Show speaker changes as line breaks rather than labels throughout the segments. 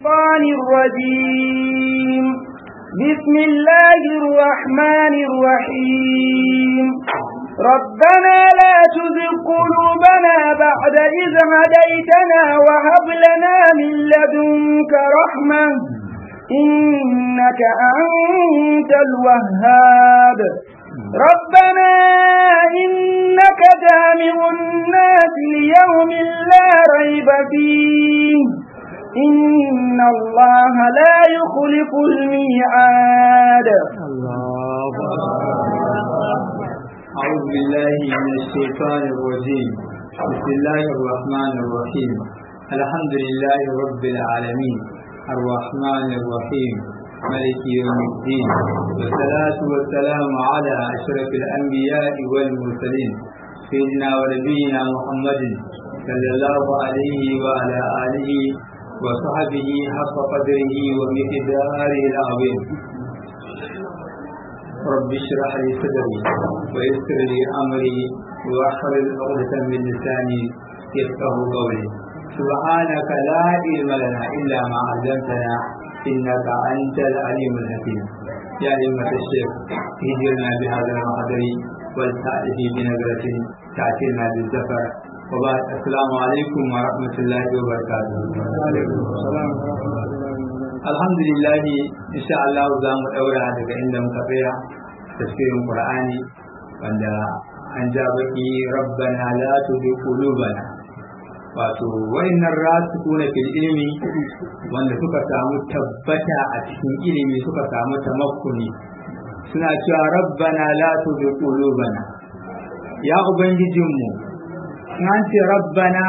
الشيطان الرجيم بسم الله الرحمن الرحيم ربنا لا تزغ قلوبنا بعد إذ هديتنا وهب لنا من لدنك رحمة إنك أنت الوهاب ربنا إنك جامع الناس ليوم لا ريب فيه إن الله لا يخلف الميعاد
الله أعوذ بالله من الشيطان الرجيم بسم الله الرحمن الرحيم الحمد لله رب العالمين الرحمن الرحيم ملك يوم الدين والصلاة والسلام على أشرف الأنبياء والمرسلين سيدنا ونبينا محمد صلى الله عليه وعلى آله وصحبه حق قدره ومقداره العظيم رب اشرح لي صدري ويسر لي امري واحلل عقدة من لساني يفقه قولي سبحانك لا علم لنا الا ما علمتنا انك انت العليم الحكيم يا أئمة الشيخ هجرنا بهذا المحضر والتأتي بنظرة تأتينا بالزفر وبعد السلام عليكم ورحمة الله وبركاته alhamdulillah insha Allah za mu daura daga inda muka tsaya tafsirin Qur'ani wanda an ja baki rabbana la tuzigh qulubana wato wayannan rasikuna fil ilmi wanda suka samu tabbata a cikin ilimi suka samu tamakkuni suna cewa rabbana la tuzigh qulubana ya ubangijinmu an ce rabbana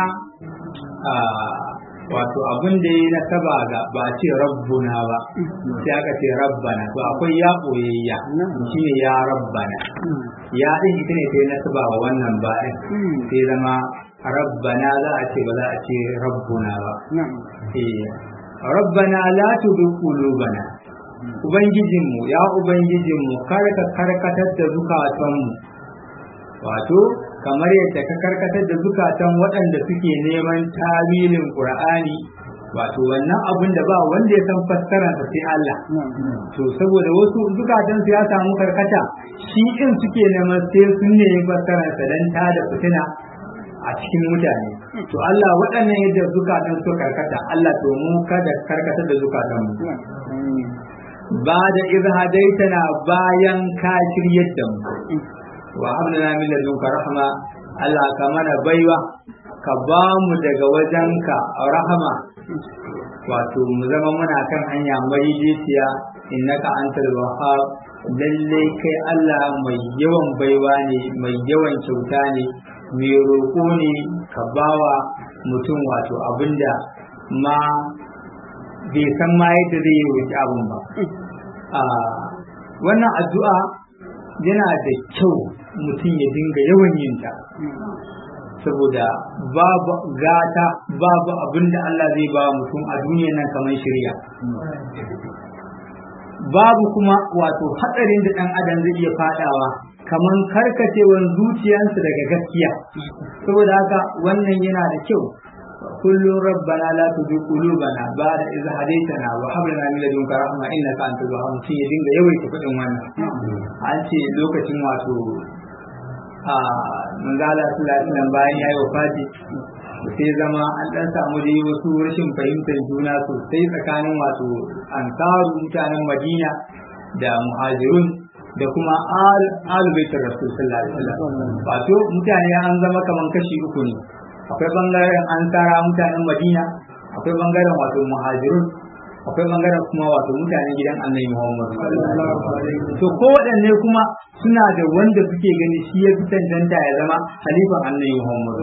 wato abin da ya nasaba ga ba ce rabbuna ba sai aka ce rabbana to akwai ya koyayya shine ya rabbana ya din ita ne sai nasaba wa wannan ba din sai zama rabbana za a ce ba za a ce rabbuna ba eh rabbana la tudhu qulubana ubangijinmu ya ubangijinmu kar ka karkatar da zukatanmu wato kamar yadda ka karkatar da zukatan waɗanda suke neman tawilin qur'ani wato wannan abun da ba wanda ya san fassararsa sai Allah to saboda wasu zukatan su ya samu karkata shi in suke neman sai sun ne fassararsa dan ta da fitina a cikin mutane to Allah waɗannan yadda zukatan su karkata Allah to mu kada karkatar da zukatan mu ba da izhadaitana bayan ka shiryar da mu wa hamdana min ladunka rahma Allah ka mana baiwa ka ba mu daga wajenka rahama wato mu zama muna kan hanya madaidaiciya innaka antal wahhab lalle kai Allah mai yawan baiwa ne mai yawan kyauta ne mai roƙo ne ka bawa mutum wato abinda ma bai san ma yadda zai yi roƙi abin ba wannan addu'a yana da kyau mutum ya dinga yawan yin ta saboda babu gata babu abin da Allah zai ba mutum a duniya nan kamar shirya babu kuma wato hatsarin da ɗan adam zai iya fadawa kamar karkacewar zuciyarsa daga gaskiya saboda haka wannan yana da kyau kullum rabbana la tuzigh qulubana ba'da idh hadaytana wa hab lana min ladunka rahma innaka antal wahhab mutum ya dinga yawaita faɗin wannan an ce lokacin wato a manzala sallallahu bayan yayi wafati sai zama an dan samu dai wasu rashin fahimtar juna sosai tsakanin wato ansaru mutanen madina da muhajirun da kuma al baitul rasul sallallahu alaihi wasallam wato mutane an zama kaman kashi uku ne akwai bangaren ansara mutanen madina akwai bangaren wato muhajirun akwai bangaren kuma wato mutanen gidan annabi muhammad to ko waɗanne kuma suna da wanda suke gani shi ya fi cancanta ya zama halifan annabi muhammad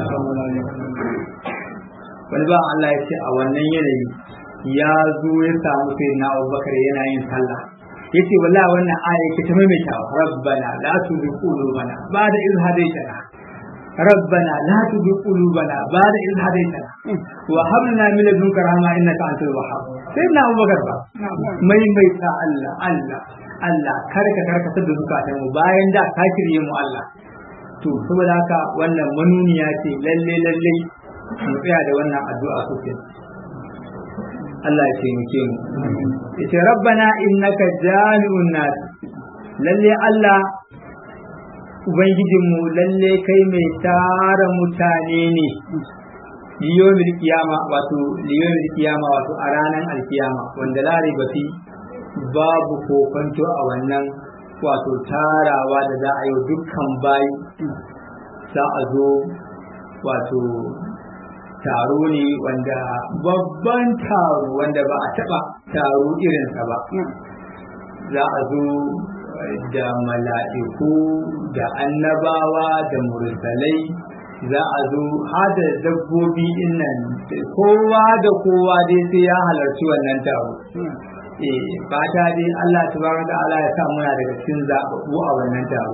wani ba Allah ya ce a wannan yanayi ya zo ya samu sai na abubakar yana yin sallah ya ce wala wannan aya ke ta maimaitawa rabbana la tuzigh qulubana ba'da idh hadaytana ربنا لا تزغ قلوبنا بعد إذ هديتنا وهب لنا من لدنك رحمة إنك أنت الوهاب سيدنا أبو بكر با مي مي الله الله Allah karka karka da zukatan mu bayan da ka kirye mu Allah to saboda haka wannan manuniya ce lalle lalle mu tsaya da wannan addu'a sosai Allah ya taimake mu yace rabbana innaka jami'un nas lalle Allah ubangijinmu lalle kai mai tara mutane ne liyomil kiyama wato liyomil kiyama wato a ranar alkiyama wanda lari bafi babu kokonto a wannan wato tarawa da za a yi dukkan bayi za a zo wato taro ne wanda babban taro wanda ba a taba taro irinsa ba za a zo da mala'iku da annabawa da mursalai za a zo hada dabbobi nan kowa da kowa dai sai ya halarci wannan taro eh fata dai Allah tabaraka ta'ala ya sa muna daga cikin zababbu a wannan taro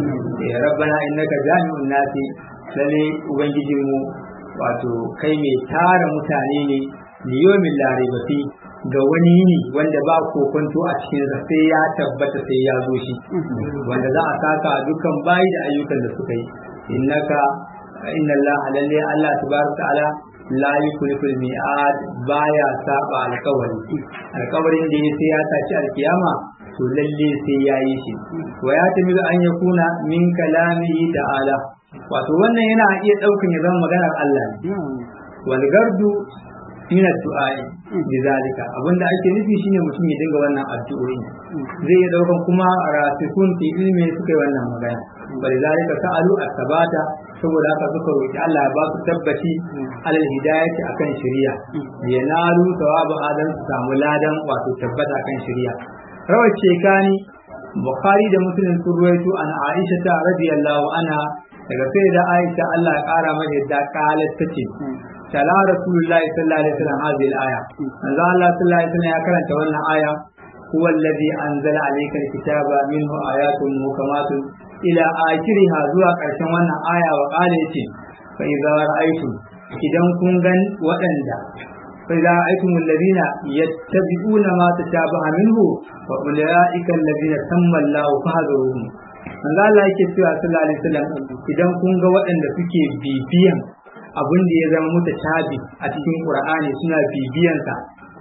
eh rabbana innaka jami'un nasi lalle ubangijinmu wato kai mai tara mutane ne liyomin laribati ga wani yini wanda ba kokonto a cikin sai ya tabbata sai ya zo shi wanda za a saka dukkan bayi da ayyukan da suka yi innaka inna Allah lalle Allah tabaraka ta'ala la yukhlifu al-mi'ad baya saba alƙawari alƙawarin da ya sai ya tashi alkiyama to lalle sai ya yi shi wa ya tami an yakuna min kalamihi ta'ala wato wannan yana iya ɗaukan ya zama maganar Allah ne wal gardu min addu'ai bizalika abinda ake nufi shine mutum ya dinga wannan addu'o'i zai iya daukan kuma rasikun fi ilmi suka yi wannan magana bari zalika sa'alu asbata saboda haka suka roki Allah ya ba su tabbaci alal hidayati akan shari'a ya nalu thawabu adan su samu ladan wato tabbata akan shari'a rawar shekani bukhari da muslim sun ruwaito an aisha ta radiyallahu anha daga sai da aisha Allah ya kara mata yadda kalat tace tala rasulullahi sallallahu alaihi wasallam hadhihi al-aya manzo Allah sallallahu alaihi wasallam ya karanta wannan aya huwa alladhi anzala alayka al-kitaba minhu ayatun muhkamatun ila akhiriha zuwa karshen wannan aya wa qala yace fa idza ra'aytum idan kun gan waɗanda fa idza ra'aytum alladhina yattabi'una ma tashabaha minhu wa ulaika alladhina samma Allahu fahdharuhum manzo Allah yake cewa sallallahu alaihi wasallam idan kun ga waɗanda suke bibiyan abin da ya zama muta tabi a cikin Qur'ani suna bibiyansa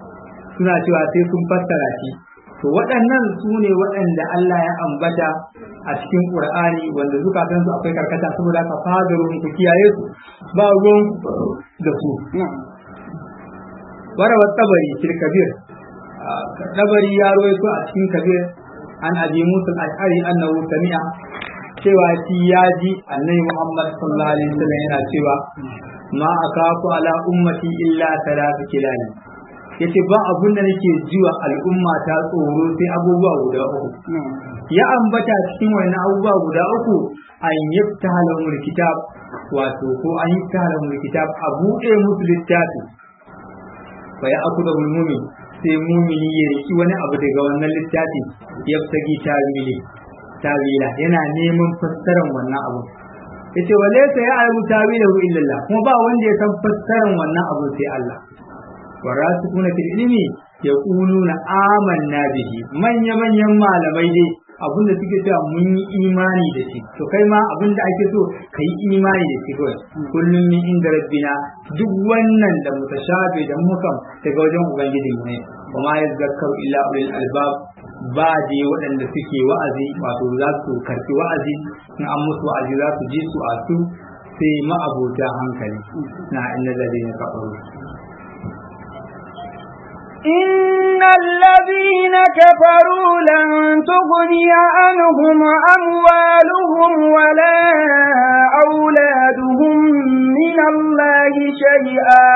suna cewa sai sun fassara shi to waɗannan su ne waɗanda Allah ya ambata a cikin Qur'ani wanda zukatan su akwai karkata saboda ka fadarun ku kiyaye su ba ruwan da su warawa tabari fil kabir tabari ya rawaito a cikin kabir an abi musul ash'ari annahu sami'a cewa shi ya ji annabi Muhammad sallallahu alaihi wasallam yana cewa ma akafu ala ummati illa talatu kilani yace ba abun da nake jiwa al'umma ta tsoro sai abubuwa guda uku ya ambata cikin wani abubuwa guda uku an yaftaha lahumul kitab wato ko an yaftaha lahumul kitab a buɗe musu littafi fa ya akuda mu'min sai mumini ya riki wani abu daga wannan littafi yaftagi tawili tawila yana neman fassarar wannan abu yace wale sai ya ayu tawilahu illallah kuma ba wanda ya san fassarar wannan abu sai Allah warasikuna fil ilmi yaquluna amanna bihi manya manyan malamai dai abinda suke cewa mun yi imani da shi to kai ma abinda ake so ka yi imani da shi kawai kullum min inda rabbina duk wannan da mutashabi da mukam daga wajen ubangiji ne kuma ya zakkar illa ulil albab ba dai waɗanda suke wa'azi wato za su karɓi wa'azi in an musu wa'azi za su ji su a su sai ma'abota hankali na inna ladina kafaru
إن الذين كفروا لن تغني عنهم أموالهم ولا أولادهم من الله شيئا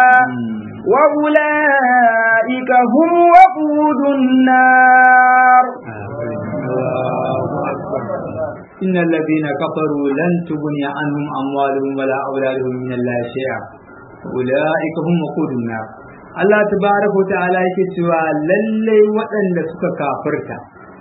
وأولئك هم وقود النار
إن الذين كفروا لن تغني عنهم أموالهم ولا أولادهم من الله شيئا أولئك هم وقود النار Allah tabaraka wa ta'ala yake cewa lallai waɗanda suka kafirta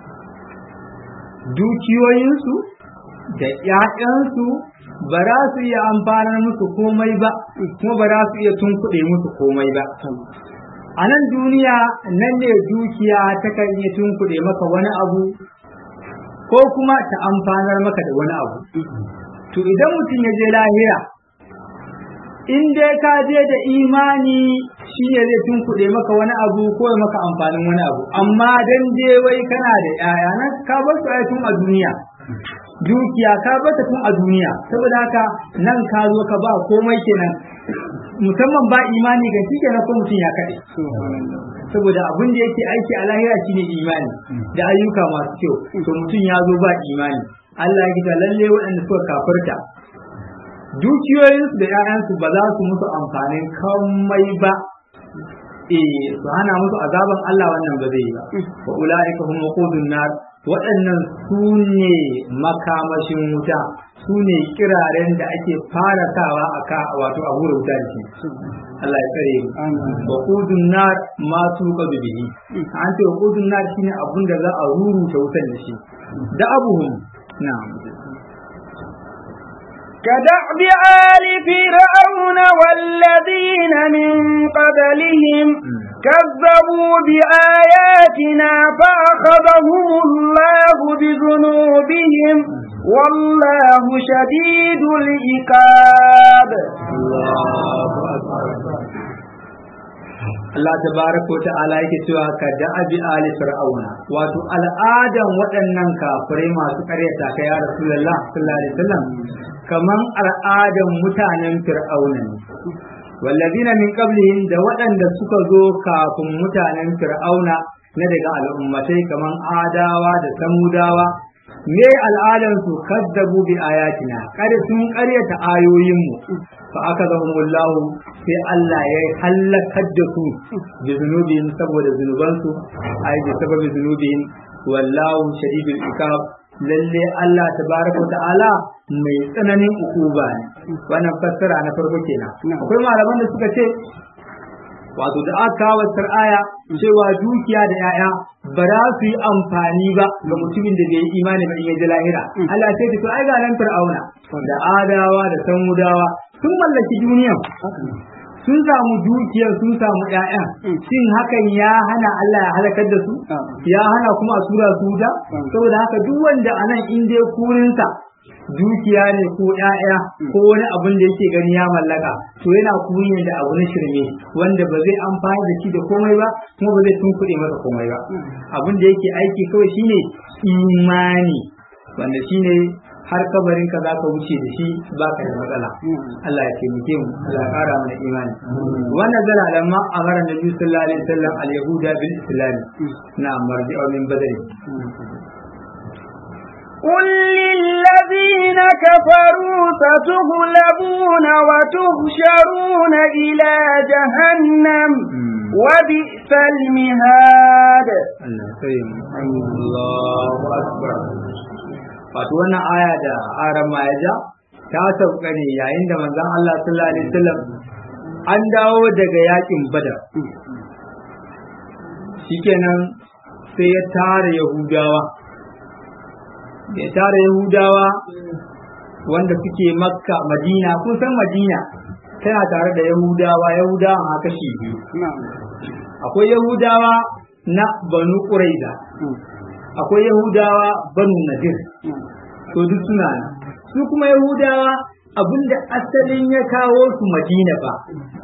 dukiyoyinsu da ‘ya'yansu ba za su iya amfanar musu komai ba kuma ba za su iya tunkuɗe musu komai ba a nan duniya nan ne dukiya ta kan iya tunkuɗe maka wani abu ko kuma ta amfanar maka da wani abu to idan mutum ya je lahira in dai ka je da imani shi ne zai tunkuɗe maka wani abu ko ya maka amfanin wani abu amma dan je wai kana da ƴaƴa nan ka bar su ai tun a duniya dukiya ka bar ta tun a duniya saboda haka nan ka zo ka ba komai kenan musamman ba imani ga shi kenan ko mutum ya kaɗe saboda abin da yake aiki a lahira shine imani da ayyuka masu kyau to mutum ya zo ba imani Allah ya gida lalle waɗanda suka kafirta dukiyoyinsu da ‘ya'yansu ba za su musu amfanin kamai ba eh su hana musu azaban Allah wannan ba zai yi ba wa ula'ika hum waqudun nar waɗannan su ne makamashin wuta su ne kiraren da ake fara sawa a ka wato a hura wuta da shi Allah ya tsare mu waqudun nar ma su ka bihi an ce waqudun nar shine abun da za a ruruta wutan da shi da abuhum na'am
كدأب آل فرعون والذين من قبلهم كذبوا بآياتنا فأخذهم الله بذنوبهم والله شديد العقاب
الله أكبر Allah tabaraka ta'ala yake cewa ka da'abi ali fir'auna wato al'adan waɗannan kafirai masu ƙaryata ka ya rasulullah sallallahu alaihi wasallam kaman al'adan mutanen fir'auna ne wallazina min qablihim da waɗanda suka zo kafin mutanen fir'auna na daga al'ummatai kaman adawa da samudawa me al'adan su kaddabu bi ayatina kada sun ƙaryata ayoyinmu fa aka zahumullahu sai Allah ya halakar da su bi zunubin saboda zunubansu ai bi sababi zunubin wallahu shadidul ikab lalle Allah tabaraka ta'ala mai tsananin ukuba ne wannan fassara na farko kenan akwai malaman da suka ce wato da aka kawo aya cewa dukiya da yaya ba za su yi amfani ba ga mutumin da bai yi imani ba in ya ji lahira Allah sai ta to ai ga nan fir'auna da adawa da samudawa sun mallaki duniya sun samu dukiyar sun samu ƴaƴan shin hakan ya hana Allah ya halakar da su ya hana kuma a tura su da saboda haka duk wanda anan in dai kurinsa dukiya ne ko ƴaƴa ko wani abin da yake gani ya mallaka to yana kuri ne da abu na shirme wanda ba zai amfani da shi da komai ba kuma ba zai tunkuɗe masa komai ba abin da yake aiki kawai shine imani wanda shine har kabarin ka zaka wuce da shi baka da matsala Allah ya taimake mu Allah ya kara mana imani wannan zala lamma amara nabi sallallahu alaihi wasallam al yahuda bil islam na marji'u min badri
قل للذين كفروا ستغلبون وتهشرون إلى جهنم وبئس المهاد
الله أكبر wato wannan aya da aran ma ya ja ta sauka ne yayin da manzon Allah sallallahu alaihi wasallam an dawo daga yakin badar shikenan sai ya tara yahudawa ya tara yahudawa wanda suke makka madina kun san madina tana tare da yahudawa yahudawa ma kashi biyu akwai yahudawa na banu ƙuraiza akwai yahudawa banu nadir to duk suna nan su kuma yahudawa abinda asalin ya kawo su madina ba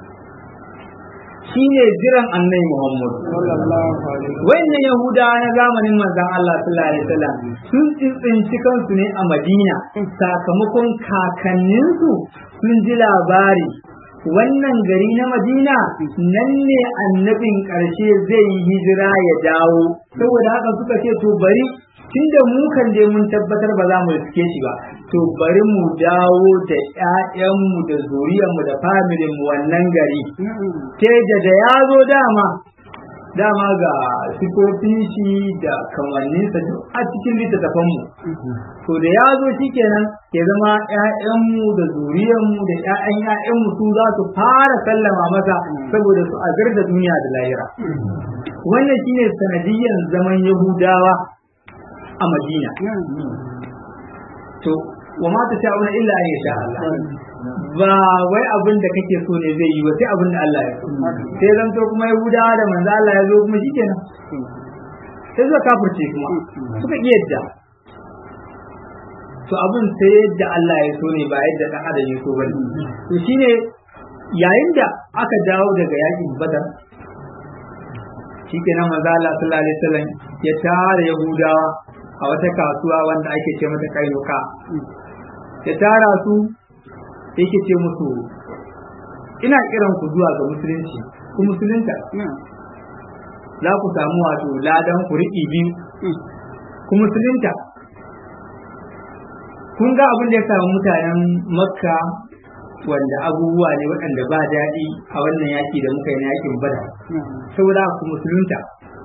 shine jiran annai muhammad wannan yahudawa na zamanin manzon Allah sallallahu alaihi wasallam sun tsinci kansu ne a madina sakamakon kakanninsu sun ji labari wannan gari na madina nan ne annabin ƙarshe zai yi hijira ya dawo saboda haka suka ce to bari tunda mu kan dai mun tabbatar ba za mu riske shi ba to bari mu dawo da ƴaƴanmu da zuriyarmu da familin mu wannan gari ke da da ya zo dama dama ga sifofin shi da kamanninsa duk a cikin littattafanmu to da ya zo shi kenan ya zama ‘ya'yanmu da zuriyarmu da ‘ya'yan ‘ya'yanmu su za su fara sallama masa saboda su agar da duniya da lahira wannan shine sanadiyyar zaman yahudawa a madina to wa ma ta sha'una illa an yasha Allah ba wai abin da kake so ne zai yi ba sai abin da Allah ya so sai zan to kuma Yahudawa da manzo Allah ya zo kuma shikenan sai suka kafirce kuma suka iya yadda to abin sai yadda Allah ya so ne ba yadda dan adam ya so bane to shine yayin da aka dawo daga yakin badar shikenan manzo Allah sallallahu alaihi wasallam ya tara yahudawa a wata kasuwa wanda ake ce mata kainuka ya tara su yake ce musu ina kiran ku zuwa ga musulunci ku musulunta za ku samu wato ladan ku riƙi biyu ku musulunta kun ga abin da ya samu mutanen makka wanda abubuwa ne waɗanda ba daɗi a wannan yaƙi da muka yi na yaƙin bada saboda ku musulunta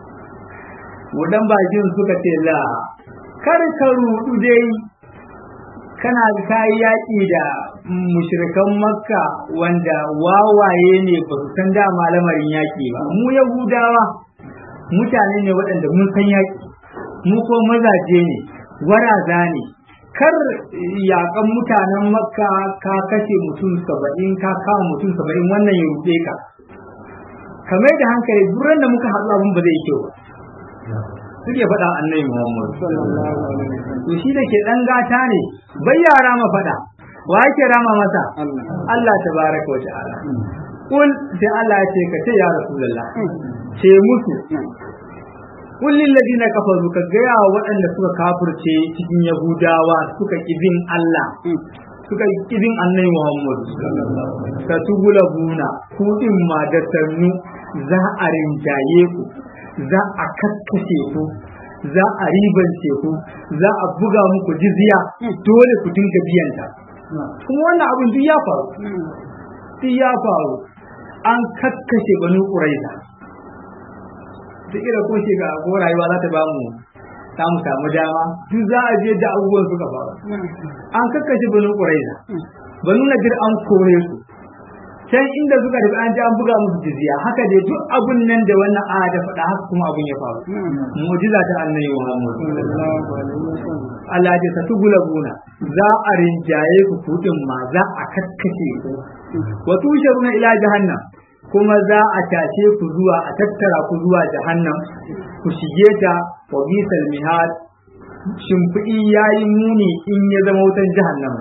wadan bakin suka ce la kar ka rudu dai kana kayi yaƙi da mushrikan makka wanda wawaye ne ba su san dama lamarin yaƙi ba mu yahudawa mutane ne waɗanda mun san yaƙi mu ko mazaje ne waraza ne kar yaƙan mutanen makka ka kashe mutum saba'in ka kawo mutum saba'in wannan ya ruɗe ka kamar da hankali duran da muka haɗu abin ba zai kyau ba suke faɗa annabi Muhammad to shi da ke ɗan gata ne bai yara ma faɗa wa yake rama masa Allah tabaraka wa ta'ala kul sai Allah ya ce ka ce ya rasulullah ce musu kul lil ladina kafaru ka ga ya waɗanda suka kafirce cikin yahudawa suka kibin Allah suka kibin annabi Muhammad ka tugula buna ku din ma da sannu za a rinjaye ku za a kakkashe ku za a ribance ku za a buga muku jizya dole ku dinga biyanta kuma wannan abin duk ya faru duk ya faru an kakkashe banu ƙuraiza duk ira ko shiga ko rayuwa za ta ba mu za mu samu dama duk za a je da abubuwan suka faru an kakkashe banu ƙuraiza banu nadir an kore su can inda suka tafi an ji an buga musu jizya haka dai duk abun nan da wannan aya da faɗa haka kuma abun ya faru mu'jiza ta annabi Muhammad Allah ya tafi gulabuna za a rinjaye ku kudin ma za a kakkashe ku wa tusharuna ila jahannam kuma za a tashe ku zuwa a tattara ku zuwa jahannam ku shige ta wa bisal mihad shimfiɗi yayi muni in ya zama wutan jahannama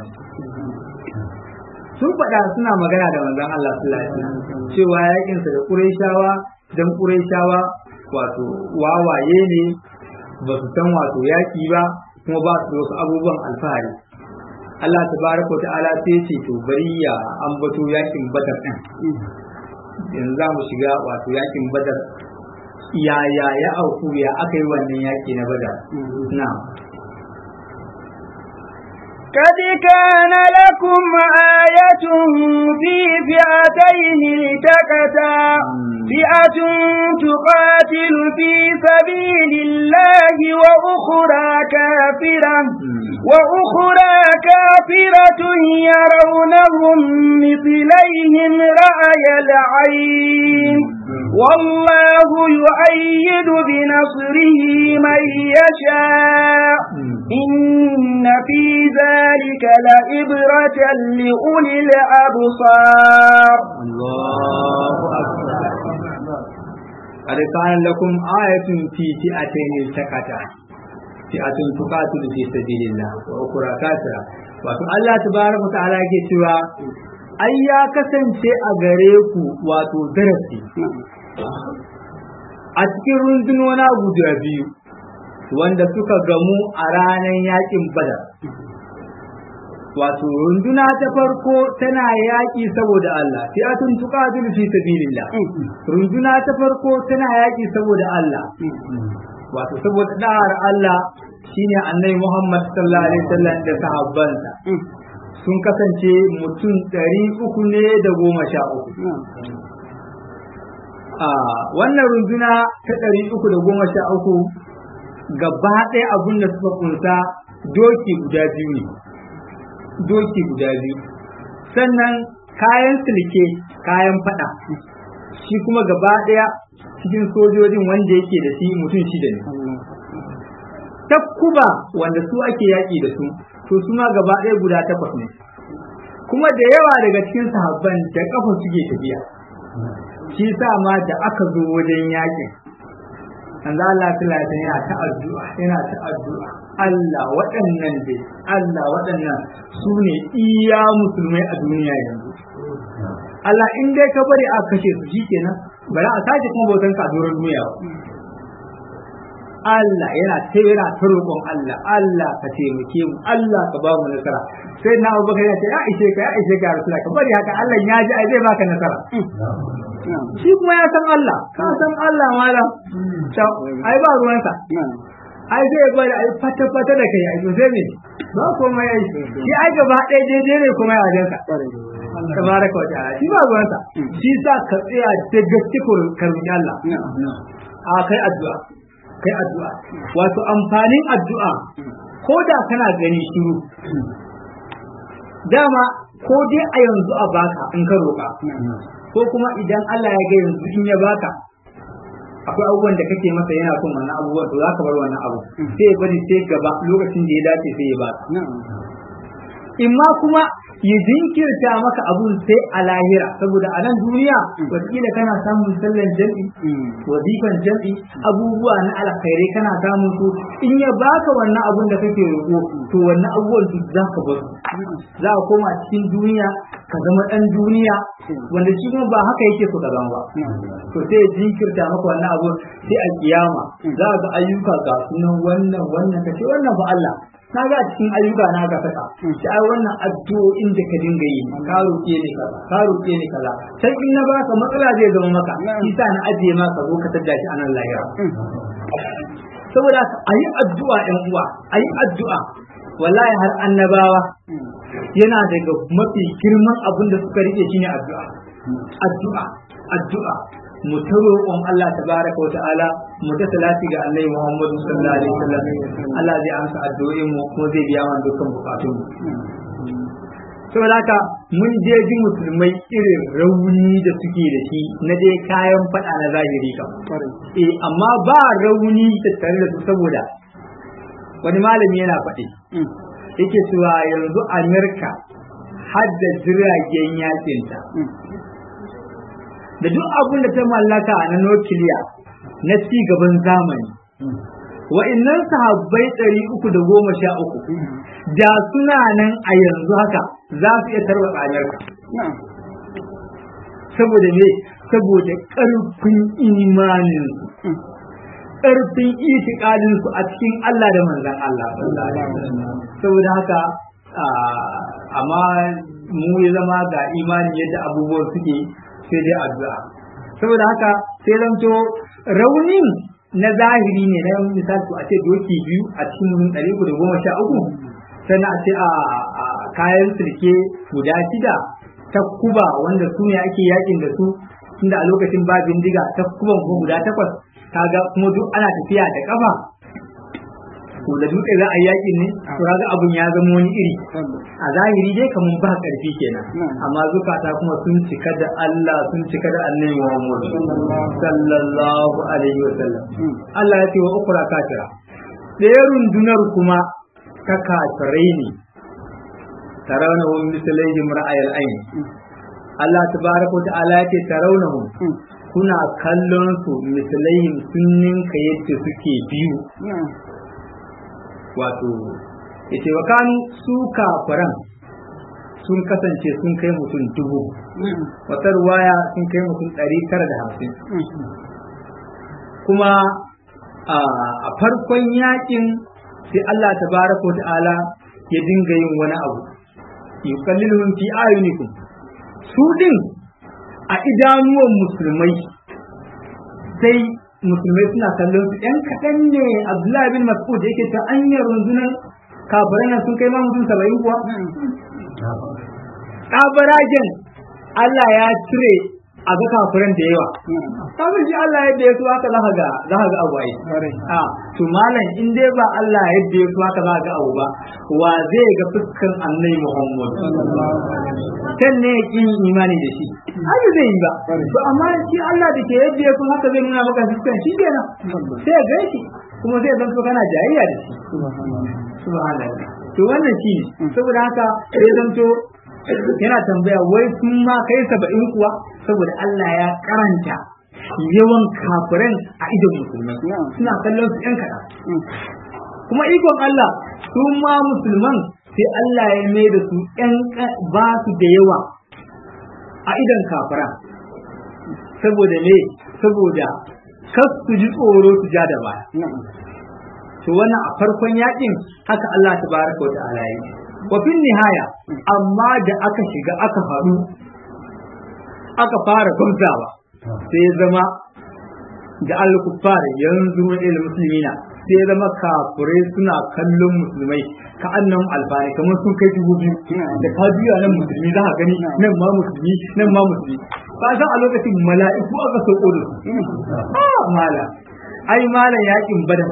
sun faɗa suna magana da manzon Allah sallallahu alaihi wasallam cewa yakin sa da Qurayshawa dan Qurayshawa wato wawaye ne ba su san wato yaki ba kuma ba su wasu abubuwan alfahari Allah tabaraka ta'ala sai ce to bari ya ambato yakin Badar din yanzu za mu shiga wato yakin Badar yaya ya auku ya aka yi wannan yaki na Badar na'am
قد كان لكم آية في فئتين التقتا فئة تقاتل في سبيل الله وأخرى كافرة وأخرى كافرة يرونهم مثليهم رأي العين والله يؤيد بنصره من يشاء إن في ذلك لإبرة لأولي الأبصار
الله أكبر قد كان لكم آية في فئتين التقتا فئة تقاتل في سبيل الله وأخرى كافرة wato Allah tabaraka ta'ala yake cewa ai ya kasance a gare ku wato darasi a cikin rundunona guda biyu wanda suka gamu a ranar yakin badar wato runduna ta farko tana yaƙi saboda Allah fi'atun tuqatilu fi sabilillah runduna ta farko tana yaƙi saboda Allah wato saboda da'ar Allah shine annabi Muhammad sallallahu alaihi wasallam da sahabbansa sun kasance mutum ɗari uku ne da goma sha uku a wannan runduna ta ɗari uku da goma sha uku gaba ɗaya abin da suka kunsa doki guda biyu ne doki guda biyu sannan kayan silke kayan fada shi kuma gaba ɗaya cikin sojojin wanda yake da shi mutum shida ne takkuba wanda su ake yaƙi da su to su ma gaba ɗaya guda takwas ne kuma da yawa daga cikin sahabban da kafa suke tafiya shi sa ma da aka zo wajen yaƙin an za Allah ta lafi yana ta addu'a yana ta addu'a Allah waɗannan dai Allah waɗannan su ne iya musulmai a duniya yanzu Allah in dai ka bari a kashe su shikenan bari a sake kuma bautan ka a doron duniya ba Allah yana ta yana ta roƙon Allah Allah ka taimake mu Allah ka ba mu nasara sai na Abu Bakar ya ce ya ishe ka ya ishe ka Rasulullah ka bari haka Allah ya ji ai zai baka nasara shi kuma ya san Allah ka san Allah malam ai ba ruwansa ai zai bari ai fata fata da kai ai to sai me ba komai ai shi ai gaba ɗaya daidai ne kuma ya wajenka tabaraka wa ta'ala shi ba ruwansa shi sa ka tsaya da gaske ko karbi Allah a kai addu'a kai addu'a wato amfanin addu'a ko da kana gani shiru dama ko dai a yanzu a baka in ka roƙa ko kuma idan Allah ya ga yanzu in ya baka akwai abubuwan da kake masa yana son wannan abubuwan to za ka bar wannan abu sai ya bari sai gaba lokacin da ya dace sai ya baka imma kuma ya jinkirta maka abun sai a lahira saboda a nan duniya wataƙila kana samun sallan jam'i wazifan jam'i abubuwa na alkhairai kana samun su in ya baka wannan abun da kake roƙo to wannan abubuwan duk za ka bar za ka koma cikin duniya ka zama ɗan duniya wanda shi kuma ba haka yake so ka zama ba to sai ya jinkirta maka wannan abun sai a kiyama za ka ga ayyuka ga sunan wannan wannan kace wannan ba Allah na ga cikin ayyuka na ga saka shi ai wannan addu'o'in da ka dinga yi ka roƙe ni kaza ka roƙe ni kaza sai in na baka matsala zai zama maka shi sa na ajiye maka zo ka tada shi a nan lahira saboda a yi addu'a ɗan uwa a yi addu'a wallahi har annabawa yana daga mafi girman abin da suka rike shine addu'a addu'a addu'a mu ta roƙon Allah tabaraka wa ta'ala mu ta salati ga Annabi Muhammadu sallallahu alaihi wasallam Allah zai amsa addu'o'in mu kuma zai biya mana dukkan bukatun mu saboda haka mun je ji musulmai irin rauni da suke da shi na dai kayan fada na zahiri kam eh amma ba rauni tattare da su saboda wani malami yana faɗi yake cewa yanzu Amerika har da jiragen yakinta da duk abin da ta mallaka na nukiliya na ci gaban zamani wa'innan sahabbai ɗari uku da goma sha uku da suna nan a yanzu haka za su iya tarwatsa Amerika saboda me saboda ƙarfin imanin ƙarfin itikadin su a cikin Allah da manzan Allah saboda haka amma mu ya zama ga imanin yadda abubuwan suke sai dai addu'a saboda haka sai zanto raunin na zahiri ne na misali a ce doki biyu a cikin mutum ɗari da goma sha uku sannan a ce a kayan sirke guda shida ta kuba wanda su ne ake yakin da su tunda a lokacin ba bindiga ta kuban ko guda takwas kaga kuma duk ana tafiya da kafa to da dutse za a yi yakin ne to kaga abun ya zama wani iri a zahiri dai kaman ba karfi kenan amma zukata kuma sun cika da Allah sun cika da Annabi Muhammad sallallahu alaihi wasallam Allah ya ce wa ukra kafira ɗaya rundunar kuma ta kafirai ne tarawnahum mislaihim ra'ayal ayn Allah tabaraka wa ta'ala ya ce tarawnahum kuna kallon su mislaihim sun ninka yadda suke biyu wato yace wa kanu su kafiran sun kasance sun kai mutum dubu wata ruwaya sun kai mutum ɗari tara da hamsin kuma a farkon yakin sai Allah tabaraka wa ta'ala ya dinga yin wani abu yukalliluhum fi ayunikum su din a idanuwan musulmai sai musulmai suna kallon su ɗan kaɗan ne abdullahi bin mas'ud yake ta anyar rundunar kafirai nan sun kai ma mutum saba'in kuwa tsabaragen Allah ya cire a ga kafiran da yawa kafin shi Allah yadda ya so haka za ga za ga abu ai a to malam in dai ba Allah yadda ya so haka za ga abu ba wa zai ga fuskan annabi Muhammad kan ne kin imani da shi ai zai yi ba to amma shi Allah da ke yadda ya so haka zai nuna maka fuskan shi kenan sai ga shi kuma zai zanto kana jayayya da shi subhanallah to wannan shi saboda haka sai zanto yana tambaya wai sun ma kai saba'in kuwa saboda Allah ya karanta yawan kafiran a idon musulmai suna kallon su yan kaɗan kuma ikon Allah su ma musulman sai Allah ya mai da su yan ba su da yawa a idan kafara saboda me saboda kar su ji tsoro su ja da baya to wannan a farkon yakin haka Allah tabaraka wa ta'ala yi wa fin nihaya amma da aka shiga aka faɗu aka fara gwamzawa sai zama da al-kuffar yanzu il muslimina sai zama kafirai suna kallon musulmai ka annan alfani kamar sun kai dubu biyu da ka juya nan musulmi za ka gani nan ma musulmi nan ma musulmi ka san a lokacin mala'iku aka sauko da su ah mala ai mala yakin badar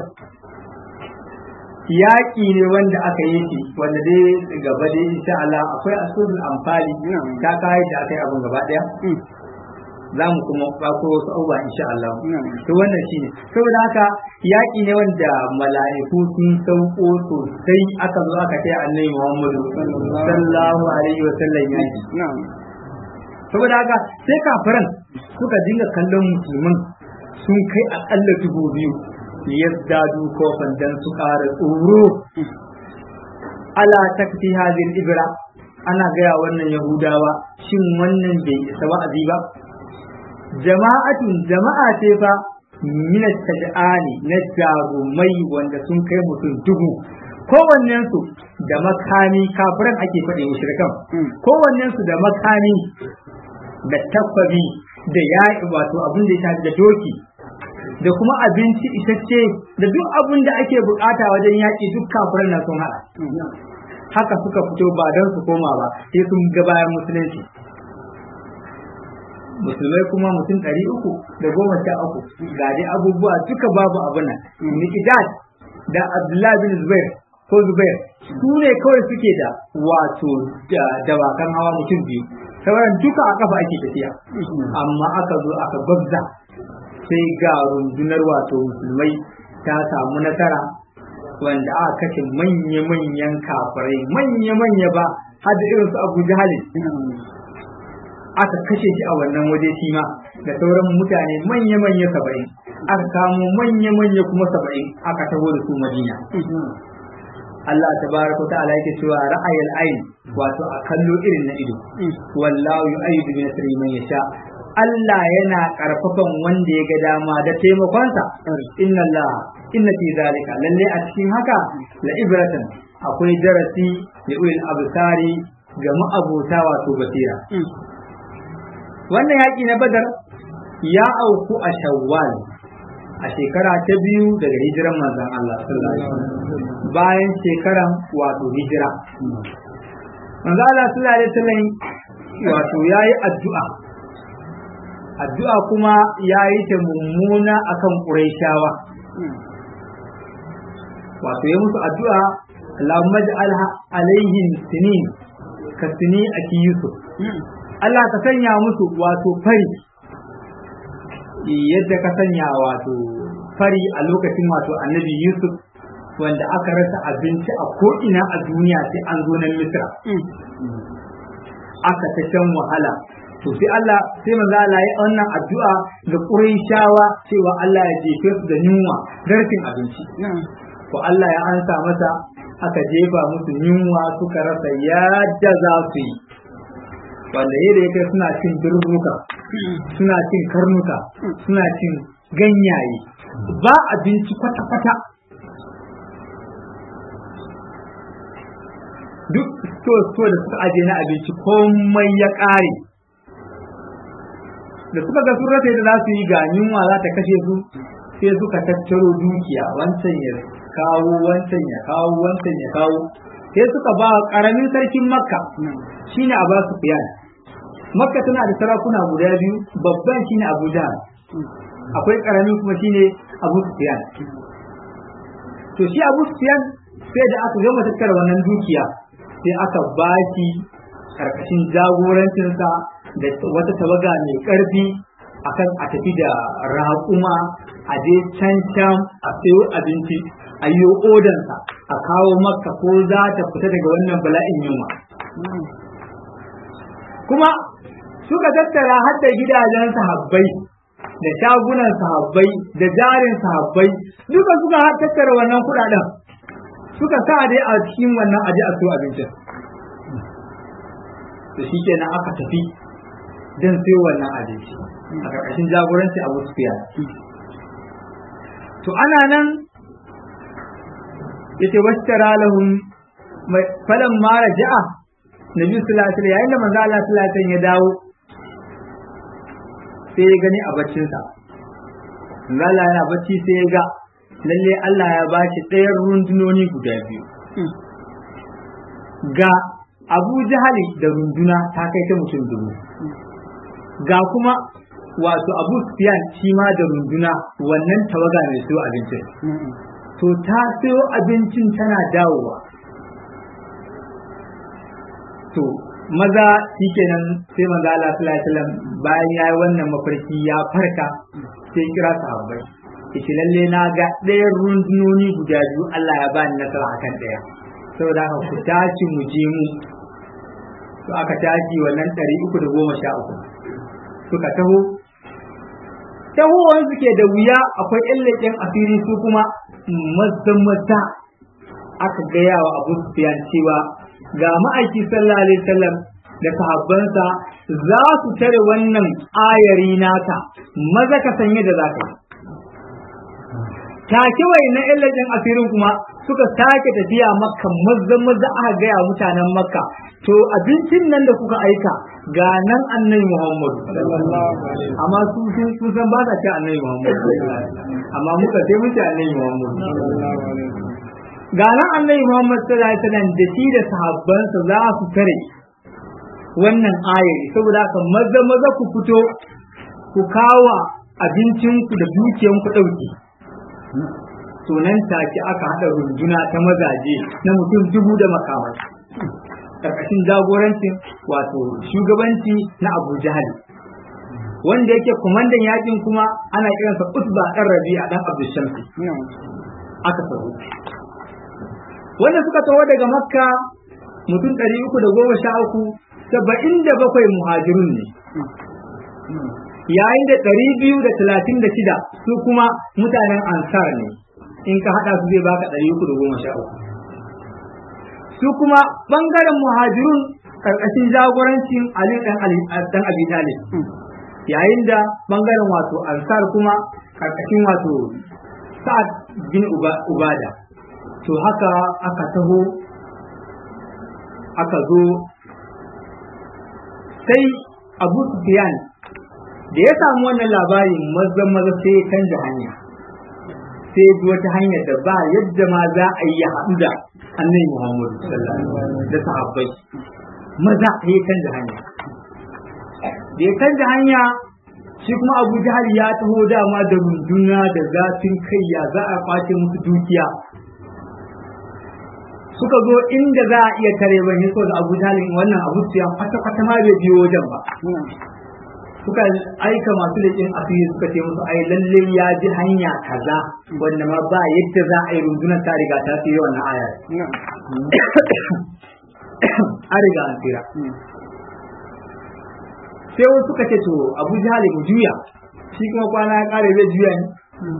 yaƙi ne wanda aka yi shi wanda dai gaba dai insha Allah akwai asulul amfani ta kai da aka yi abun gaba daya za mu kuma bako wasu abubuwa insha Allah to wannan shine saboda haka yaƙi ne wanda mala'iku sun sauko sosai aka zo aka kai annabi Muhammadu sallallahu alaihi wa sallam yaƙi saboda haka sai kafiran suka dinga kallon musulman sun kai akalla dubu biyu yazdadu kofan dan su ƙara tsoro ala takti hadin ibra ana gaya wannan yahudawa shin wannan bai isa wa'azi ba jama'atun jama'a ce fa min tajani na jarumai wanda sun kai mutum dubu kowannen su da makami kafiran ake faɗi mushrikan kowannen su da makami da tabbabi da yaƙi wato abin da ya shafi da doki da kuma abinci isasshe da duk abin da ake bukata wajen yaƙi duk kafiran na sun haɗa haka suka fito ba don su koma ba sai sun ga bayan musulunci musulmai kuma mutum ɗari uku da goma sha uku ga dai abubuwa duka babu abin nan nikidad da abdullahi bin zubair ko zubair su ne kawai suke da wato dawakan hawa mutum biyu sauran duka a kafa ake tafiya amma aka zo aka gwabza sai ga rundunar wato musulmai ta samu nasara wanda aka kashe manya-manyan kafirai manya-manya ba har da irinsu abu jahalin aka kashe shi a wannan waje shi ma da sauran mutane manya-manya saba'in aka kamo manya-manya kuma saba'in aka taho da su madina Allah tabaraka ta'ala yake cewa ra'ayil ayn wato a kallo irin na ido wallahu yu'ayyidu bi nasri man yasha Allah yana karfafan wanda ya ga dama da taimakonsa inna Allah inna fi zalika lalle a cikin haka la ibratan akwai darasi da ulil absari ga ma'abuta wato basira wannan yaƙi na badar ya auku a shawwal a shekara ta biyu daga hijiran manzon Allah sallallahu alaihi wasallam bayan shekaran wato hijira manzon Allah sallallahu alaihi wasallam wato yayi addu'a addu'a kuma yayi ta mummuna akan Qurayshawa wato ya musu addu'a Allahumma ij'alha alaihim sinin ka sini aki Yusuf Allah ka sanya musu wato fari yadda ka sanya wato fari a lokacin wato annabi Yusuf wanda aka rasa abinci a ko'ina a duniya sai an zo nan Misra. Aka ta can wahala. To sai Allah sai manzo Allah ya wannan addu'a da Qurayshawa cewa Allah ya jefe su da yunwa da rashin abinci. Ko Allah ya ansa masa aka jefa musu yunwa suka rasa yadda za su yi. wanda yadda yake suna cin durbuka suna cin karnuka suna cin ganyaye ba abinci kwata-kwata duk sto-sto da suka aje na abinci komai ya ƙare da suka ga sun rasa yadda za su yi ga yunwa za ta kashe su sai suka tattaro dukiya wancan ya kawo wancan ya kawo wancan ya kawo sai suka ba ƙaramin sarkin makka shine a ba su fiyan makka tana da sarakuna guda biyu babban shine abu jahal akwai karami kuma shine abu sufyan to shi abu sufyan sai da aka gama tattara wannan dukiya sai aka bashi karkashin jagorancinsa da wata tawaga mai karfi akan a tafi da raƙuma a je can can a sayo abinci a yi odansa a kawo makka ko za ta fita daga wannan bala'in yunwa kuma suka tattara har da gidajen sahabbai da shagunan sahabbai da jarin sahabbai duka suka har tattara wannan kudaden suka sa dai a cikin wannan aji a so abincin da shi kenan aka tafi don sayo wannan abinci a ƙarƙashin jagoranci Abu Sufyan to ana nan yace washtara lahum falan ma raja'a nabi sallallahu alaihi wasallam yayin da manzo Allah sallallahu alaihi wasallam ya dawo sai ya gani a baccin sa manzo Allah yana bacci sai ya ga lalle Allah ya ba shi ɗayan rundunoni guda biyu ga Abu Jahali da runduna ta kai ta mutum dubu ga kuma wato Abu Sufyan shi ma da runduna wannan tawaga mai siyo abincin to ta siyo abincin tana dawowa to maza shikenan sai maza Allah sallallahu alaihi wasallam bayan yayi wannan mafarki ya farka sai kira sahabbai yace lalle na ga ɗayan rundunoni guda biyu Allah ya bani nasara akan ɗaya saboda haka ku tashi mu je mu to aka tashi wannan ɗari uku da goma sha uku suka taho tahowar suke da wuya akwai ƴan leƙen asiri su kuma mazan maza aka gaya wa abu sufiyan cewa ga ma'aiki sallallahu alaihi wasallam da sahabbansa za su tare wannan ayari naka maza ka sanye da zaka yi take wai na illajin asirin kuma suka sake tafiya makka maza maza aka gaya mutanen makka to abincin nan da kuka aika ga nan annabi muhammadu amma su sun san ba sa ce annabi muhammadu amma muka sai mu ce annabi muhammadu ga nan annabi muhammad sallallahu alaihi wasallam da shi da sahabbansa za su tare wannan ayari saboda haka maza maza ku fito ku kawo abincinku da dukiyanku ɗauki to nan take aka haɗa runduna ta mazaje na mutum dubu da makamai ƙarƙashin jagorancin wato shugabanci na abu jahal wanda yake kumandan yakin kuma ana kiransa utba ɗan rabi'a ɗan abdushamsi aka taho wanda suka taho daga makka mutum ɗari uku da goma sha uku saba'in da bakwai muhajirun ne yayin da ɗari biyu da talatin da shida su kuma mutanen ansar ne in ka haɗa su zai baka ɗari uku da goma sha uku su kuma ɓangaren muhajirun ƙarƙashin jagorancin ali ɗan abi talib yayin da ɓangaren wato ansar kuma ƙarƙashin wato sa'ad bin ubada to haka aka taho aka zo sai abu sufyan da ya samu wannan labarin maza maza sai ya canja hanya sai bi wata hanyar da ba yadda ma za a yi haɗu da annabi muhammadu da sahabbai maza ya canja hanya da ya canja hanya shi kuma abu jahal ya taho dama da runduna da zafin kai ya za a kwace musu dukiya suka zo inda za a iya tare ban yi so da abu jalin wannan abu ya kwata kwata ma bai biyo wajen ba suka aika masu leƙin asiri suka ce musu ai lalle ya ji hanya kaza wanda ma ba yadda za a yi rundunar ta riga ta tsira wannan aya a riga an tsira sai wasu suka ce to abu jahali mu juya shi kuma kwana ya kare zai juya ne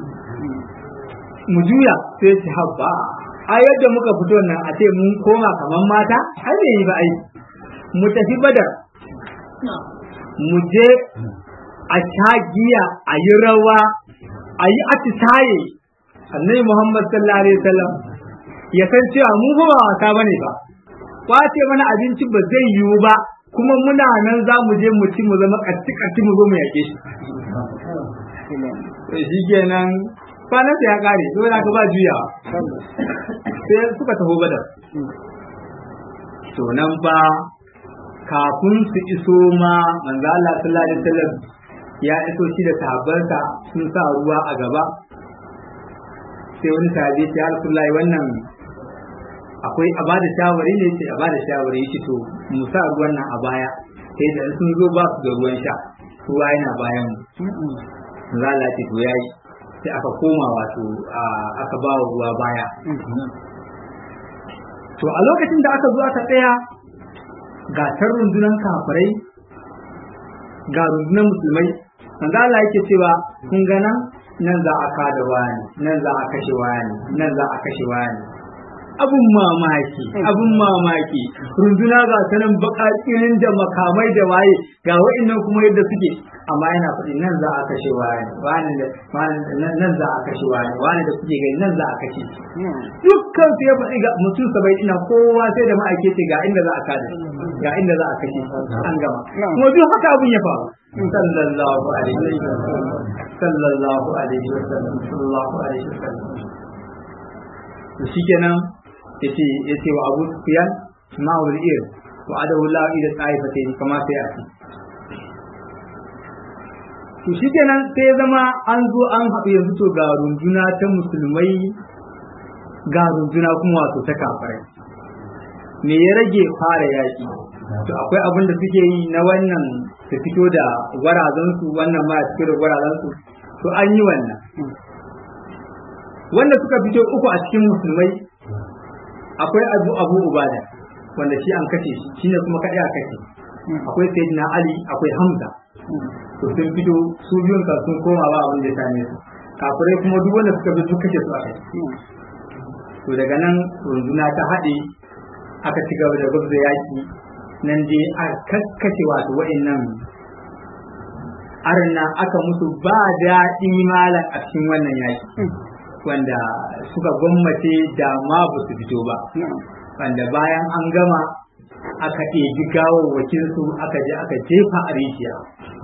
mu juya sai ce habba a yadda muka fito nan a ce mun koma kaman mata har bai yi ba ai mu tafi badar mu je a sha giya a yi rawa a yi atisaye annabi muhammad sallallahu alaihi wasallam ya san cewa mu ba wasa bane ba kwace mana abinci ba zai yiwu ba kuma muna nan za mu je mu ci mu zama katti katti mu zo mu yake shi shi kenan kwanan ya kare dole ka ba juyawa sai suka taho badar to nan ba kafin su iso ma manzo Allah sallallahu alaihi wasallam ya iso shi da sahabbansa sun sa ruwa a gaba sai wani sahabi ya Rasulullahi wannan akwai a bada shawari ne ce a bada shawari shi to mu sa ruwan nan a baya sai da sun zo ba su da ruwan sha ruwa yana bayan mu manzo Allah ce to yayi sai aka koma wato aka ba wa ruwa baya to a lokacin da aka zo aka tsaya ga tar rundunan kafirai ga rundunan musulmai manzo Allah yake cewa kun ga nan nan za a kada wani nan za a kashe wani nan za a kashe wani abun mamaki abun mamaki runduna ga sanan bakakirin da makamai da waye ga wa'annan kuma yadda suke amma yana faɗi nan za a kashe wani wani da nan za a kashe wani wani da kuke gani nan za a kashe dukkan su ya faɗi ga mutum sabai ina kowa sai da ma'aikaci ga inda za a kada ga inda za a kashe an gama kuma duk haka abun ya faru sallallahu alaihi wasallam sallallahu alaihi wasallam sallallahu alaihi wasallam to shikenan yace yace wa Abu Sufyan ma'ul ir wa adahu la ila taifatayn kama sai a ci to shikenan sai ya zama an zo an haɗu yanzu to ga runduna ta musulmai ga runduna kuma wato ta kafirai me ya rage fara yaƙi to akwai abin da suke yi na wannan su fito da gwarazansu wannan ma su fito da gwarazansu to an yi wannan wanda suka fito uku a cikin musulmai akwai abu abu ubada wanda shi an kashe shi shine kuma kaɗai a kashe akwai sayyidina ali akwai hamza to sun fito su biyun ka sun koma ba abin da ya same su kafirai kuma duk wanda suka fito kashe su a kai to daga nan runduna ta haɗe aka ci gaba da gwabza yaki nan dai a kakkashe wato wa'annan arna aka musu ba daɗi malam a cikin wannan yaki wanda suka gwammace da ma ba su fito ba wanda bayan an gama aka ɗebi gawawwakin su aka je aka jefa a rijiya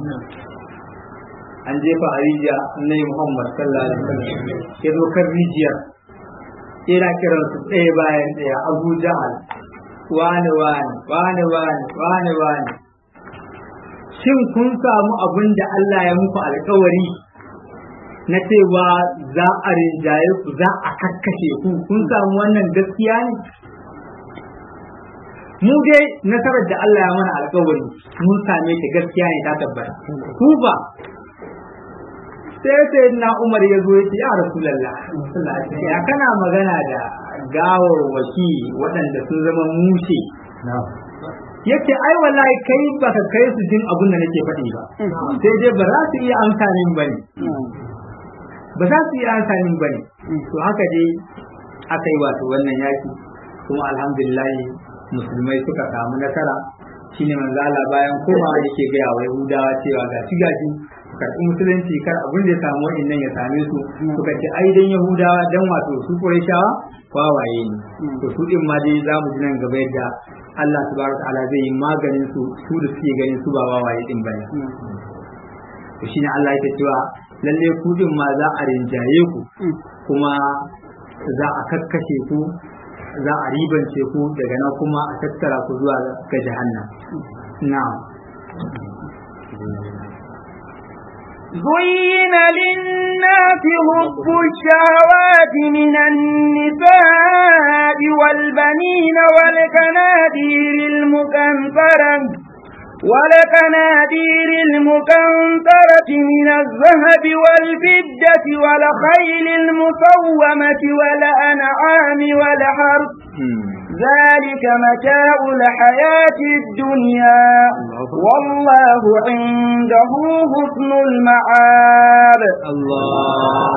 an jefa a rijiya annai muhammad sallallahu alaihi wasallam ya zo kan rijiyar ina kiran su ɗaya bayan ɗaya abu jahal wane wane wane wane wane wane shin kun samu abin da Allah ya muku alkawari na cewa za a rinjaye ku za a kakkashe ku kun samu wannan gaskiya ne mu dai nasarar da Allah ya mana alkawari mun same ta gaskiya ne ta tabbata ku ba sai sai na Umar ya zo ya ce ya Rasulullah ya kana magana da gawarwaki waɗanda sun zama mushe yake ai wallahi kai baka kai su jin abin da nake faɗi ba sai dai ba za su iya amsa min bane ba za su iya amsa min bane to haka dai aka yi wato wannan yaki kuma alhamdulillah musulmai suka samu nasara shine manzo Allah bayan komawa yake ga wa Yahudawa cewa ga gaji karɓi musulunci kar abin da ya samu wa'annan ya same su suka ce ai dan Yahudawa dan wato su Qurayshawa wawaye ne to su din ma dai za mu ji nan gaba yadda Allah subhanahu ta'ala zai yi maganin su su da suke ganin su ba wawaye din bane to shine Allah yake cewa lalle ku din ma za a rinjaye ku kuma za a kakkashe ku za a ribance ku daga nan kuma a tattara ku zuwa ga jahannam na'am
زين للناس حب الشهوات من النساء والبنين والقنادير المكنترة ولقنادير المكنترة من الذهب والفدة والخيل المسومة والأنعام والحرث ذلك متاع الحياة الدنيا والله عنده حسن المعاب
الله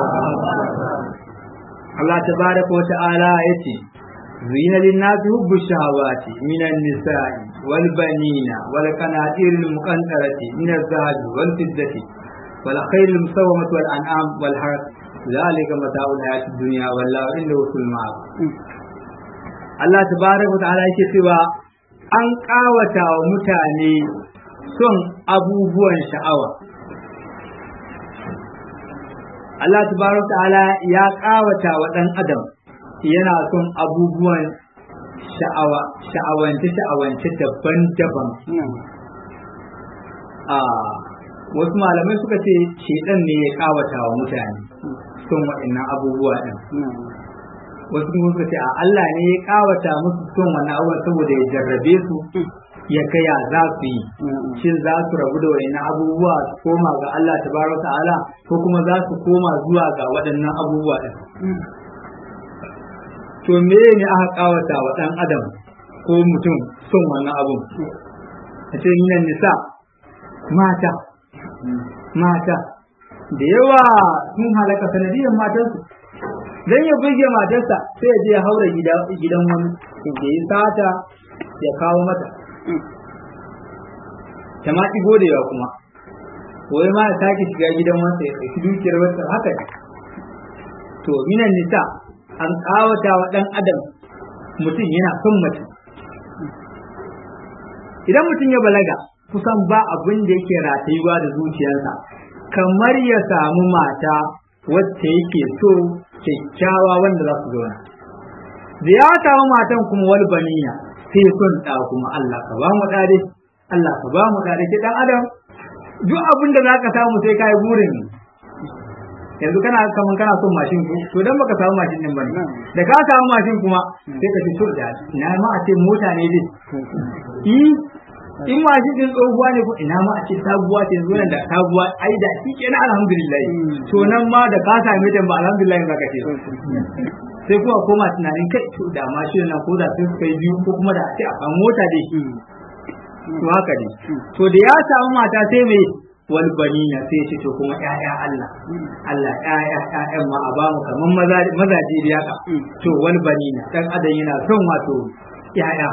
الله تبارك وتعالى يتي زين للناس حب الشهوات من النساء والبنين والقناطير المقنطرة من الذهب والفضة والخيل المسومة والأنعام والحرث ذلك متاع الحياة الدنيا والله عنده حسن المعاب Allah tabaraka ta'ala yake cewa an kawata wa mutane son abubuwan sha'awa Allah tabaraka ta'ala ya kawata wa dan adam yana son abubuwan sha'awa sha'awance sha'awance daban-daban a wasu malamai suka ce shedan ne ya kawata wa mutane son waɗannan abubuwa ɗin wasu kuma suka ce a Allah ne ya kawata musu son wannan abubuwan saboda ya jarrabe su ya kaya za su yi shin za su rabu da wayannan abubuwa su koma ga Allah tabaraka ta'ala ko kuma za su koma zuwa ga waɗannan abubuwa ɗin to me ne aka kawata wa ɗan adam ko mutum son wannan abun a ce minan nisa mata mata da yawa sun halaka sanadiyar matansu dan ya buge matarsa sai ya je ya haura gidan wani ya yi sata ya kawo mata ta ma ɗigo da yawa kuma wai ma ya sake shiga gidan wanda ya ɗauki dukiyar wata haka ne to minan nisa an ƙawata wa ɗan adam mutum yana son mutum idan mutum ya balaga kusan ba abin da yake ratayuwa da zuciyarsa kamar ya samu mata wacce yake so kyakkyawa wanda za su zauna da ya samu matan kuma wal baniya sai son ɗa kuma Allah ka ba mu ɗa Allah ka ba mu ɗa ke ɗan adam duk abin da za ka samu sai ka yi burin yanzu kana kaman kana son mashin ko to dan baka samu mashin din bane da ka samu mashin kuma sai ka fi so da ina ma a ce mota ne dai in mashin din tsohuwa ne ko ina ma a ce sabuwa ce yanzu nan da sabuwa ai da shi kenan alhamdulillah to nan ma da ka same ta ba alhamdulillah zaka ce sai kuma koma tunanin kai to da mashin nan ko da sai su kai biyu ko kuma da a ce a kan mota dai to haka ne to da ya samu mata sai me wal banina sai ce to kuma ƴaƴa Allah Allah ƴaƴa ƴaƴan ma a ba mu kaman maza mazaje da haka to wal banina dan adam yana son wato ƴaƴa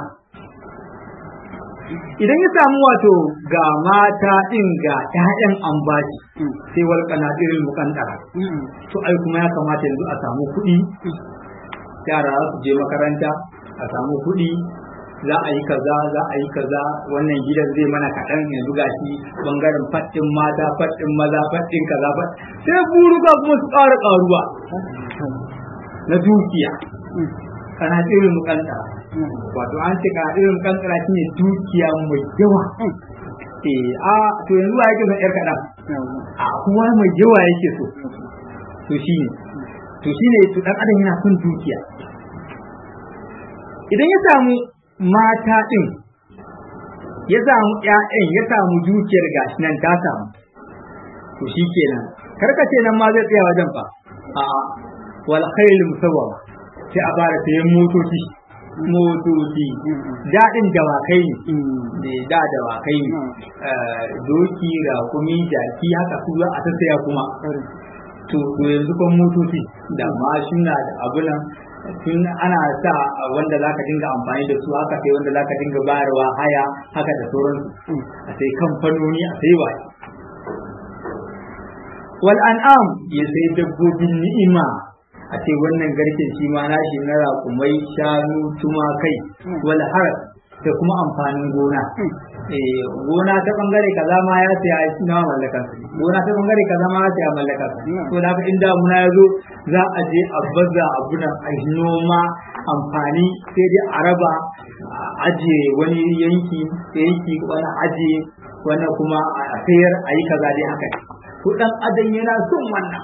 idan ya samu wato ga mata din ga ƴaƴan ambaci sai wal qanadirul muqantara to ai kuma ya kamata yanzu a samu kuɗi yara su je makaranta a samu kuɗi za a yi kaza za a yi kaza wannan gidan zai mana kaɗan yanzu gashi bangaren faɗin mata faɗin maza faɗin kaza sai buruka kuma su ƙara ƙaruwa na dukiya kana tsirin mukanta wato an ce kana tsirin mukanta shine dukiya mai yawa eh a to yanzu wa yake son yar kaɗan a kuma mai yawa yake so to shine to shine to dan adam yana son dukiya idan ya samu mata ɗin ya samu ‘ya'yan ya samu dukiyar gashi nan ta samu to shi kenan karkace nan ma zai tsaya wajen fa a wal khayl musawwama sai a fara sayan motoci motoci daɗin dawakai ne da da dawakai ne doki rakumi jaki haka su za a tattaya kuma to yanzu kan motoci da mashina da abunan tun ana sa wanda za ka dinga amfani da su haka sai wanda za ka dinga bayarwa haya haka da sauransu a sai kamfanoni a sai waye wal an'am ya sai dabbobin ni'ima a ce wannan garken shi ma nashi na raƙumai shanu tumakai wal har da kuma amfanin gona gona ta bangare kaza ma ya saya na mallakar gona ta bangare kaza ma ya saya mallakar to da haka in damuna ya zo za a je a baza abunan a noma amfani sai dai a raba aje wani yanki yanki wani aje wani kuma a sayar a yi kaza dai haka to dan adam yana son wannan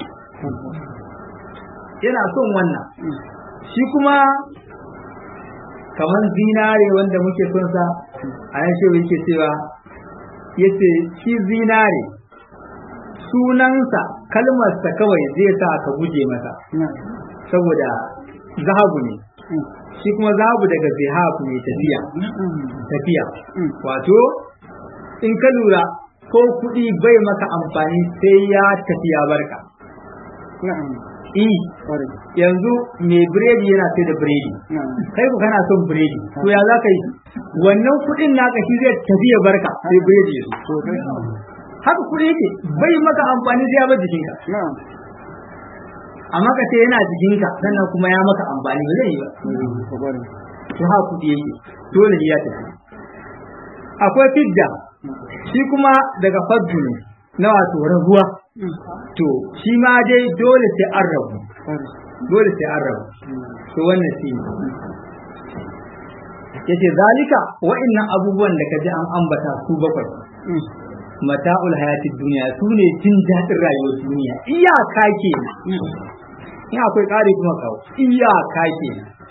yana son wannan shi kuma kamar zinare wanda muke son sa a yan shi yake cewa yace shi zinare sunansa kalmarsa kawai zai sa ka guje masa saboda zahabu ne shi kuma zahabu daga zihabu ne tafiya tafiya wato in ka lura ko kuɗi bai maka amfani sai ya tafiya barka i yanzu mai biredi yana sai da biredi kai ku kana son biredi to ya za ka yi wannan kuɗin naka shi zai tafi ya barka sai biredi ya haka kuɗi yake bai maka amfani sai ya bar jikinka amma ka ce yana jikinka sannan kuma ya maka amfani ba zai yi ba to haka kuɗi yake dole ya tafi akwai fidda shi kuma daga faddu ne na wato rabuwa to shi ma dai dole sai an rabu dole sai an rabu to wannan shi ne yace zalika wa'annan abubuwan da kaji an ambata su bakwai mata'ul hayati duniya su ne jin daɗin rayuwar duniya iyaka ke in akwai ƙari kuma kawo iyaka ke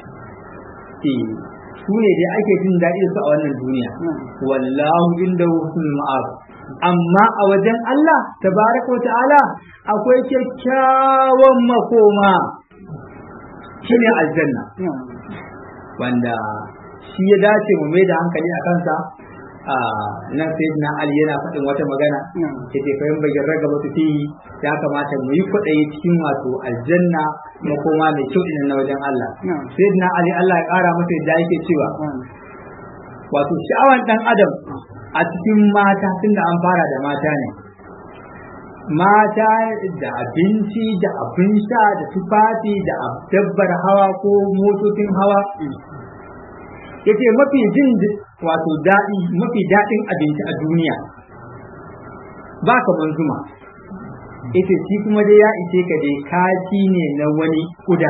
su ne dai ake jin daɗi su a wannan duniya wallahu inda husnul ma'ab amma a wajen Allah tabaraka wa ta'ala akwai kyakkyawan makoma shine aljanna wanda shi ya dace mu mai da hankali a kansa a nan sai na Ali yana faɗin wata magana ke ce fa bagin raga ba fi ya kamata mu yi kwaɗayi cikin wato aljanna makoma mai kyau ɗin na wajen Allah sai na Ali Allah ya ƙara masa yadda yake cewa wato sha'awan ɗan adam a cikin mata tunda an fara da mata ne mata da abinci da abin sha da tufafi da dabbar hawa ko motocin hawa yace mafi jin wato daɗi mafi daɗin abinci a duniya ba kamar zuma yace shi kuma dai ya ishe ka dai kaci ne na wani kuda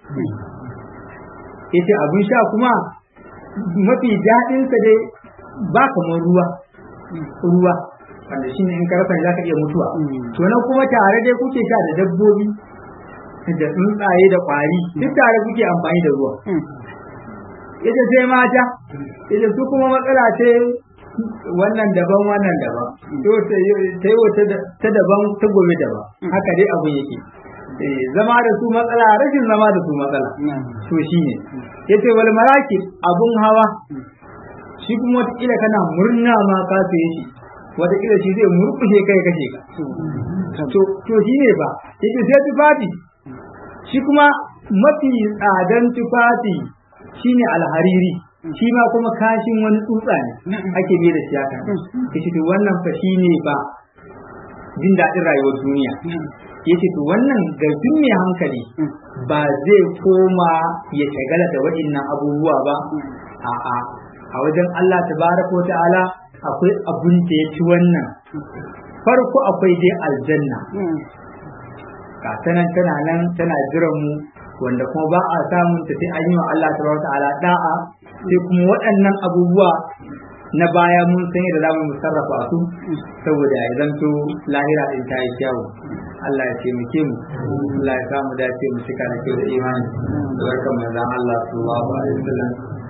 yace abin sha kuma mafi daɗinsa dai ba kamar ruwa ruwa wanda shine in ka rasa za ka iya mutuwa to nan kuma tare dai kuke sha da dabbobi da tsuntsaye da kwari duk tare kuke amfani da ruwa ita sai mata ita su kuma matsala ce wannan daban wannan daban to ta yi wata ta daban ta gobe daban haka dai abu yake zama da su matsala rashin zama da su matsala to shine yace wal maraki abun hawa shi kuma wata kana murna ma ka saye shi wataƙila shi zai murkushe kai kashe ka to shi ne ba yake sai tufafi shi kuma mafi tsadan tufafi shine alhariri shi ma kuma kashin wani tsutsa ne ake biye da siyaka yace to wannan fa shine ba jin daɗin rayuwar duniya yace to wannan ga duk mai hankali ba zai koma ya shagala da waɗannan abubuwa ba a'a a wajen Allah tabaraka wa ta'ala akwai abin da ya ci wannan farko akwai dai aljanna ga tanan tana nan tana jiran mu wanda kuma ba a samun ta sai an yi wa Allah tabaraka ta'ala da'a sai kuma waɗannan abubuwa na baya mun san yadda za mu sarrafa su saboda ya zanto lahira din ta yi kyawu Allah ya taimake mu Allah ya samu dace mu cika da kyau da imani da barkan manzon Allah sallallahu alaihi wasallam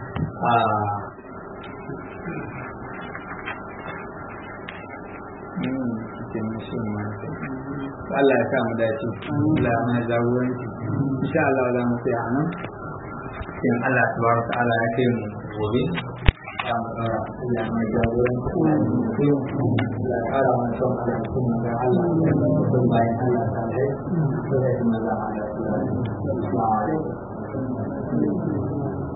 Allah ya sa mu dace Allah ya mana jagoranci insha Allah za mu tsaya nan in Allah subhanahu wa ta'ala ya kai mu gobe ya mu tsara Allah ya mana jagoranci Allah ya kara mana son Allah kuma ga Allah ya son bayan Allah ta dai sai da Allah ya